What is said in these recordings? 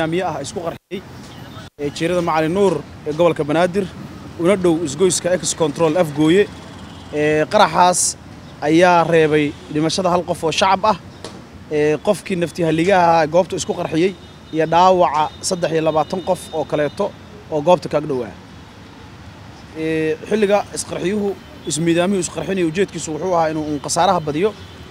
miye ah isku qarxiyey ee jiirada macali nuur ee gobolka banaadir una dhow isgoyska ex control afgooye ee qaraxaas ayaa reebay dhimashada hal qof oo shacab ah ee qofkii naftihaligaha ahaa goobta isku qarxiyey iyo dhaawaca saddex iyo labaatan qof oo kaleeto oo goobta kaag dhowaa xilliga isqarxiyuhu ismiidaamiyuu isqarxinaya ujeedkiisu wuxuu ahaa inuu un khasaaraha badiyo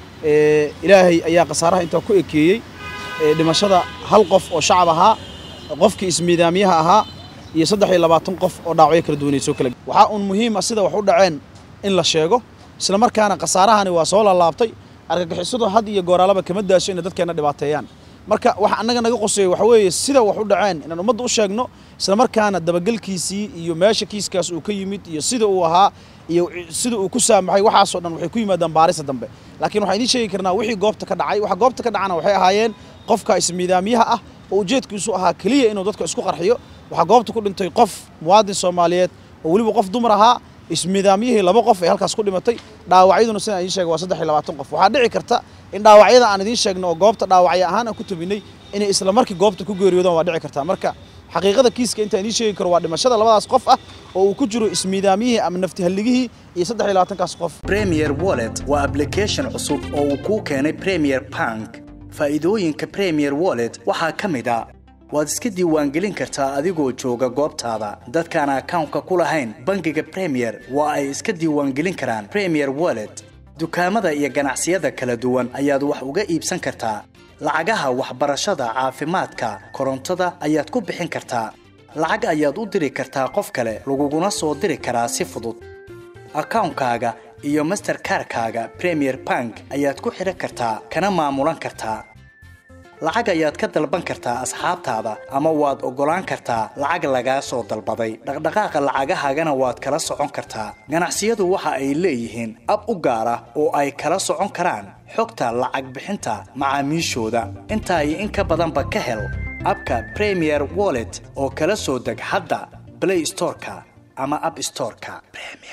ilaahay ayaa khasaaraha intaa ku ekeeyey dhimashada hal qof oo shacab ahaa qofkii ismiidaamiyaha ahaa iyo saddex iyo labaatan qof oo dhaawacyo kala duwanay soo kala waxaa uun muhiima sida wax u dhaceen in la sheego isla markaana khasaarahani waa soo laalaabtay argagixisadu had iyo gooraalaba kama daaso inay dadkeenna dhibaateeyaan marka waxa annaga naga qoseeya waxa weeye sida wax u dhaceen inaan ummadda u sheegno isla markaana dabagelkiisii iyo meesha kiiskaas uu ka yimid iyo sida uu ahaa iyo sida uu ku saamaxay waxaasoo dhan waxay ku yimaadaan baarisa dambe laakiin waxaan idiin sheegi karnaa wixii goobta ka dhacay waxa goobta ka dhacana waxay ahaayeen qofka ismiidaamiyaha ah oo ujeedkiisu ahaa keliya inuu dadka isku qarxiyo waxaa goobta ku dhintay qof muwaadin soomaaliyeed oo weliba qof dumar ahaa ismiidaamiyihii laba qof ee halkaas ku dhimatay dhaawacyaduna sidaan idiin sheegay waa saddex iyo labaatan qof waxaa dhici karta in dhaawacyada aan idiin sheegno oo goobta dhaawacyo ahaan aan ku tabinay inay isla markii goobta ku geeriyoodaan waa dhici kartaa marka xaqiiqada kiiska intaan idiin sheegi karo waa dhimashada labadaas qof ah oo uu ku jiro ismiidaamiyihii ama naftihalligihii iyo saddex iyo labaatankaas qof premier wallet waa application cusub oo uu kuu keenay premier bank faa'iidooyinka premier wallet waxaa ka mid a waad iska diiwaangelin kartaa adigoo jooga goobtaada dadkaan akawnka ku lahayn bangiga premier waa ay iska diiwaangelin karaan premier wallet dukaamada iyo ganacsiyada kala duwan ayaad wax uga iibsan kartaa lacagaha waxbarashada caafimaadka korontada ayaad ku bixin kartaa lacag ayaad u diri kartaa qof kale laguguna soo diri karaa si fudud akawnkaaga iyo masterkarkaaga premier bank ayaad ku xidhan kartaa kana maamulan kartaa lacag ayaad ka dalban kartaa asxaabtaada ama waad oggolaan kartaa lacag lagaa soo dalbaday dhaqdhaqaaqa lacagahaagana waad kala socon kartaa ganacsiyadu waxa ay leeyihiin ab u gaar ah oo ay kala socon karaan xogta lacag bixinta macaamiishooda intaa iyo in ka badanba ka hel abka premier wallet oo kala soo deg hadda blay storeka ama ab storeka